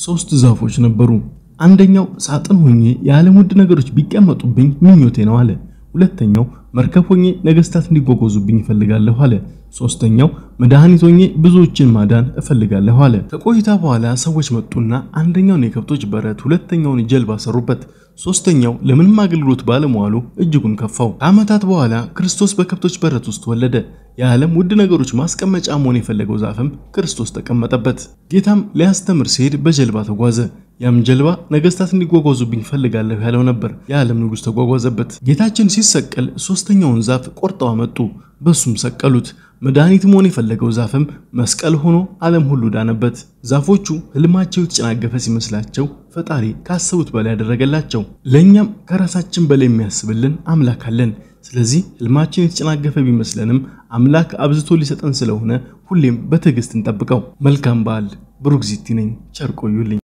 ሶስት ዛፎች ነበሩ። አንደኛው ሳጥን ሆኜ የዓለም ውድ ነገሮች ቢቀመጡብኝ ምኞቴ ነው አለ። ሁለተኛው መርከብ ሆኜ ነገስታት እንዲጓጓዙብኝ እፈልጋለሁ አለ። ሶስተኛው መድኃኒት ሆኜ ብዙዎችን ማዳን እፈልጋለሁ አለ። ከቆይታ በኋላ ሰዎች መጡና አንደኛውን የከብቶች በረት፣ ሁለተኛውን ጀልባ ሰሩበት። ሶስተኛው ለምንም አገልግሎት ባለመዋሉ እጅጉን ከፋው። ከዓመታት በኋላ ክርስቶስ በከብቶች በረት ውስጥ ወለደ። የዓለም ውድ ነገሮች ማስቀመጫ መሆን የፈለገው ዛፍም ክርስቶስ ተቀመጠበት። ጌታም ሊያስተምር ሲሄድ በጀልባ ተጓዘ። ያም ጀልባ ነገስታት እንዲጓጓዙብኝ ፈልጋለሁ ያለው ነበር። የዓለም ንጉሥ ተጓጓዘበት። ጌታችን ሲሰቀል ሶስተኛውን ዛፍ ቆርጠው አመጡ፣ በሱም ሰቀሉት። መድኃኒት መሆን የፈለገው ዛፍም መስቀል ሆኖ ዓለም ሁሉ ዳነበት። ዛፎቹ ህልማቸው የተጨናገፈ ሲመስላቸው ፈጣሪ ካሰቡት በላይ ያደረገላቸው። ለእኛም ከራሳችን በላይ የሚያስብልን አምላክ አለን። ስለዚህ ህልማችን የተጨናገፈ ቢመስለንም አምላክ አብዝቶ ሊሰጠን ስለሆነ ሁሌም በትዕግስት እንጠብቀው። መልካም በዓል። ብሩክ ዚቲ ነኝ። ቸር ቆዩልኝ።